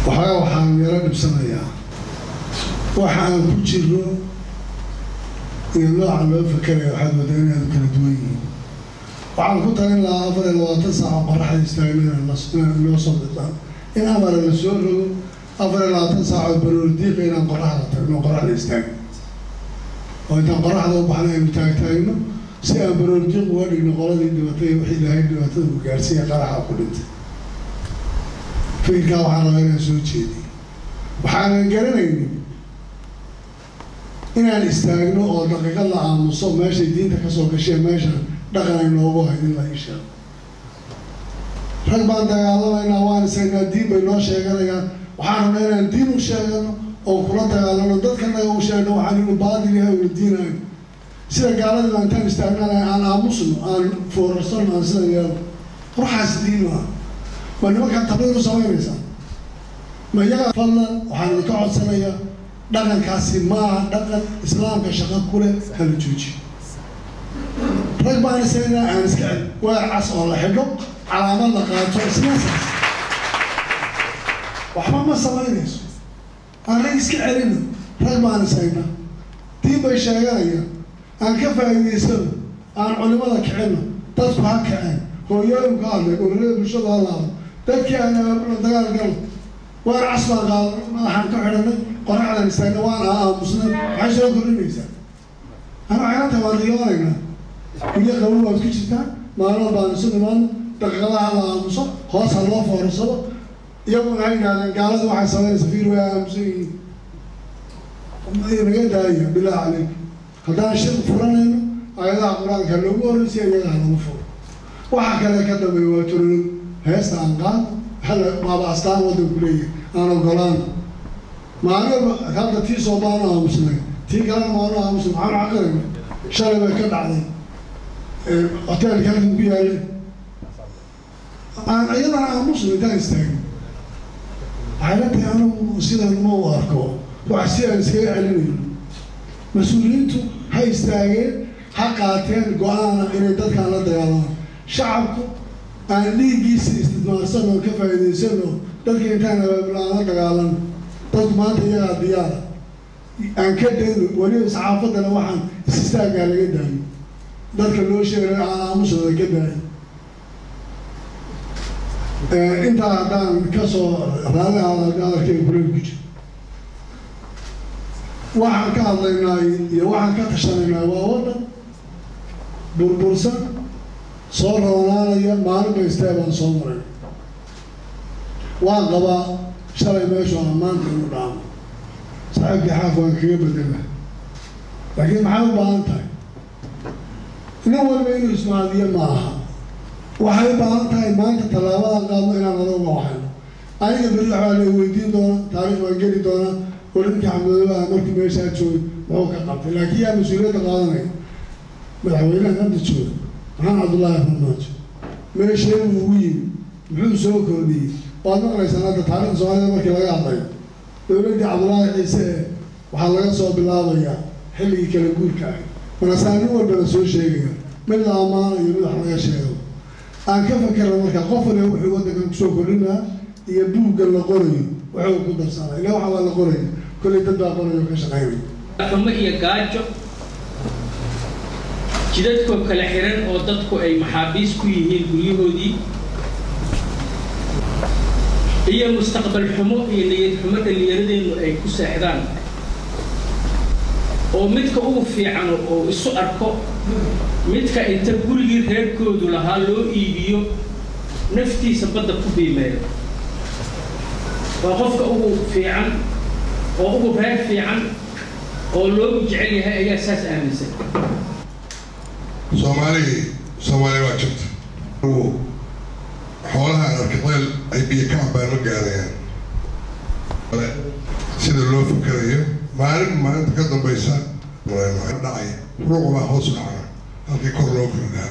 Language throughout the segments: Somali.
waxaa waxaan yaro dhibsanayaa waxa aan ku jiro iyo nooca loo fakeraya waxaad moodaa inaad kala duwan yihiin waxaan ku talin lahaa afar iyo labaatan saaco qoraxda istaagna inaan loo soo bidaan in amara la soo rogo afar iyo labaatan saaco baroordiiqa inaan qoraxda tagno qoraxda istaagno oo intaan qoraxda u baxna aynu taagtaagno si aan baroordiiq uga dhigno qoladii dhibatay wixii lahayd dhibaatada uu gaarsiiya qaraxa ku dhintay fikirkaa waxaan rabaa inaan soo jeediy waxaanan garanaynin inaan istaagno oo daqiiqad la aamuso meeshay diinta kasoo gasheen meesha dhaqan ay noogu hayd in la ii sheego rag baan dagaalamaynaa waan isagnaa diin bay noo sheeganayaan waxaan rabnaa inaan diin u sheegano oo kula dagaalano dadkanaga u sheegno waxaan inu baadil yahay una diinayo sida gaaladii baa intaan istaagnana aan aamusno aan foorarsano aan sida yeelo ruuxaas diin maa ma nimankaan tabliir u samaynaysaa ma iyaga fadlan waxaan idinka codsanayaa dhaqankaasi maaha dhaqan islaamka shaqo kule hala jooji rag baan isagnaa aan iska cel weer cas oo la xidho calaamad la qaato isnaasaas waxba ma samaynayso aan rag iska celino rag baan isagna diin bay sheeganayaan aan ka faa'iidaysano aan culimada kicino dadku ha kaceen hooyooyinku hadlay ururada bulshada ha laado dadkii aan abaabulno dagaal galo waan cas baan qaadano madaxaan ka xidhanay qoraxdan istaagna waan aamusnay maxay soo kordhinaysaa ana waxaynanta waan riyoonaynaa iyo qabow waad ku jirtaa maalmo baan isu nimaano daqiiqadaha la aamuso hoos ha loo foorarsado iyaguna ha yidhahdeen gaaladu waxay samaynaysa fiir way aamusan yihiin naga daaya bilaahi caleyk haddaan shir furanayno aayadaha qur-aanka loogu horreysiya iyaga ha lagu furo waxa kale ka dambeeya waa turulog heesta aan qaado hala waaba astaan waddanku leeyahay aan ogolaano maalin hadda tii soo baanu aamusnay tii kalena maanu aamusnay maxaanu caqirayna shalay bay ka dhacday hoteelka halkan ku yaalay aan iyadana aamusno intaan istaagin waxay la tahay anigu sidan ma u arko wax si aan iskaga celinayno mas-uuliyiintu ha istaageen ha qaateen go-aana inay dadkaan la dagaalamaan shacabku aan dhiiggiisa istidmaarsan oo ka faa'iidaysan oo dadka intaan abaabula aan la dagaalano dadku maanta iyagaa diyaara aan ka dayno weliba saxaafaddana waxaan is-istaaggaa laga daayo dadka loo sheegay aan aamusooda ka daayo intaa haddaan kasoo raalli hadalkeyga kuleel ku jiro waxaan ka hadlaynaa iyo waxaan ka tashanaynaa waa waddan burbursan soo roonaanaya maalinba istee baan soo maray waan qabaa shalay meeshu aan maanta inu dhaamo saaxiibkii xaaf waan kaga bedela laakiin maxay u baahan tahay nin walba inuu ismaadiyo ma aha waxay u baahan tahay maanta tallaabadan qaadno inaan adoga waxayno aniga beri waxbaa la weydiin doonaa taariikh baan geli doonaa olinkii xamdoobaha markii meeshaa joogay muxuu ka qabtay laakiin yaa mas-uuliyadda qaadanaya madaxweynaha hadda jooga maxamed cabdullaahi farmaajo meeshee buu ugu yimi muxuu soo kordhiyey waad maqlaysaan hadda taarikhda soomaalida markii laga hadlayo dowladdii cabdullaahi ciise ee waxaa laga soo bilaabayaa xilligii kala guurka ahay markaasaa nin walba la soo sheegaya mid la ammaanayo mid wax laga sheego aan ka fakerna marka qof waliba wuxuu waddankan kusoo kordhinaa iyo buugga la qorayo wuxuu ku darsanaa ilaa waxa waa la qoraya kollay dad baa qorayo ka shaqaynaya xumo iyo gaajo jidadkoo kala xiran oo dadku ay maxaabiis ku yihiin guryahoodii iyo mustaqbal xumo iyo niyad xumo dhallinyaradeennu ay ku seexdaan oo midka ugu fiican oo isu arko midka inta gurigii reerkoodu lahaa loo iibiyo naftiisa badda ku biimeeyo waa qofka ugu fiican oo ugu reer fiican oo loogu jecel yahay ayaa saas aaminsan soomaali soomaaliya waa jirta xoolaha arkaqeel ay biyo ka cabaan ma gaarayaan sida loo fakerayo maalin maalinta ka dambaysa dhacay ruuqa baa hoos dhacaa halkii kor loo kordhaa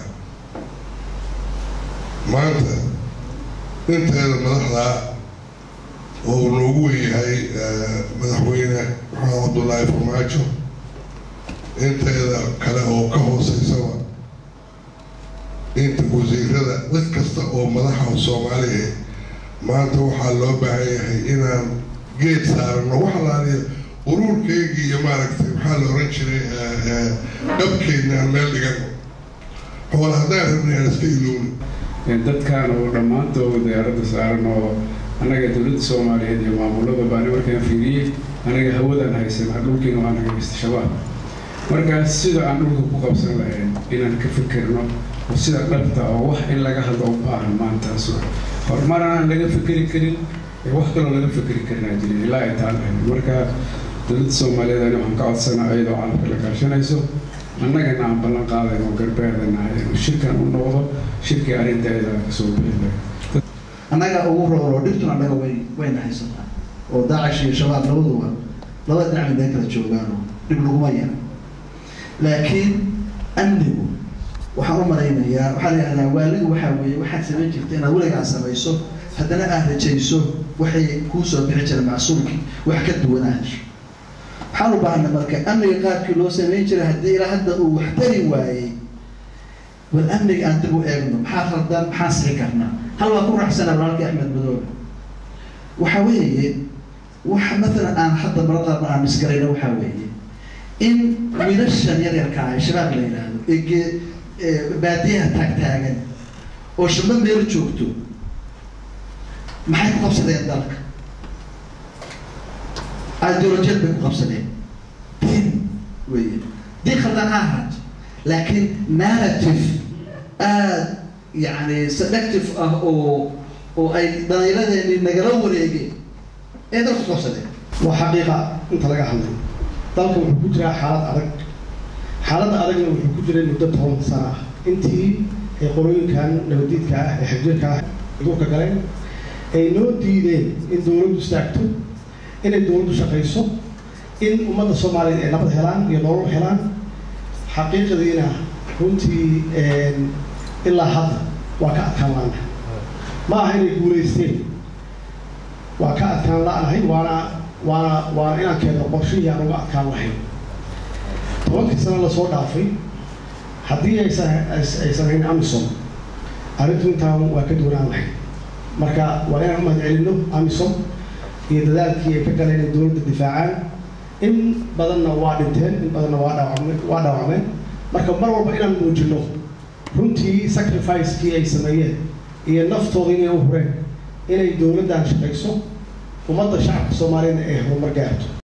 maanta inteeda madaxda oo uu noogu wenyahay madaxweyne maxamed cabdullaahi farmaajo inteeda kale oo ka hooseysaba inta wasiirada cid kasta oo madaxa soomaaliya maanta waxaa loo baahan yahay inaan geed saarano wax laaliyo ururkeygii iyo maaragtay maxaa la oran jiray dhabkeedna aan meel dhigano xool haddaan rabnay aan iska ilowno dadkan oo dhammaantood diyaaradda saaran oo annaga dowladda soomaaliyeed iyo maamulada baani markaan fiiriyey anaga hawadaan haysanaa dhulkiina waan hagaysta shabaab markaas sida aan dhulka ku qabsan lahayn inaan ka fikirno oo sida dhabta oo wax in laga hadlo u baahan maantaas horumar aan laga fikeri karin wax kaloo laga fikeri karinaa jirin ilaa ay taan lahayn marka dowladda soomaaliyeed ani waxaan ka codsanaa iyadoo caalamka la kaashanayso annagana aan ballan qaadayn oo garbeedanahay inuu shirkan u noqdo shirkii arrinteeda kasoo bixi lahay annaga ugu rooroo dhibtuna annaga way wayna haysataa oo daacish iyo shabaab labaduba labada dhinac mideen kala joogaanoo dhib laguma yara laakiin amnigu waxaan u malaynayaa waxaa la yidhahdaa waalidu waxaa weeye waxaad samayn jirta inaad weligaa samayso haddana aad rajayso waxay kuu soo bixi jira macsuulkii wax ka duwanaa hesho waxaan u baahanay marka amniga qaabkii loo samayn jiray haddii ilaa hadda uu wax tari waayey bal amniga aan dib u eegno maxaa khaldan maxaan sixi karnaa hal waa ku raaxsanaa walaalkii axmed madoobe waxa weeye waxa mathalan aan hadda marada aan misgarayno waxaa weeye in wiilashan yaryarka ah ee shabaab la yidhaahdo ee gee baadiyaha taagtaagan oo shamba meel joogto maxay ku qabsadeen dalka ideolojiyad bay ku qabsadeen diin weye diin khaldan ha ahaato laakiin narrative aada yani selective ah oo oo ay dhalinyaradeeni nagala wareegeen ee dalka ku qabsadeen waa xaqiiqa inta laga hadlay dalka wuxuu ku jiraa xaalad adag xaaladda adagna wuxuu ku jiray muddo toban sano ah intii ay qorooyinkan nabadiidka ah ee xagjirka ah duurka galeen ay noo diideen in dowladdu istaagto inay dowladdu shaqayso in ummadda soomaaliyeed ay nabad helaan iyo nolol helaan xaqiiqadiina runtii ilaa hadda waa ka adkaan laanahay ma aha inay guulaysteen waa ka adkaan la-nahay waana waana waana inaan keenno qorshihii aan uga adkaan lahayn tobankii sano lasoo dhaafay haddii aysan aysan hayn amison arrintu intaan waa ka duwanaan lahayd marka waa inaan umahad celinno amison iyo dadaalkii ay ka galeen in dowladda difaacaan in badanna waa dhinteen in badanna waa dhaawacmeen waa dhaawacmeen marka mar walba inaan muujino runtii sacrificekii ay sameeyeen iyo naftooda inay u hureen inay dowladdan shaqayso ummadda shacabka soomaaliyeedna ay horumar gaarto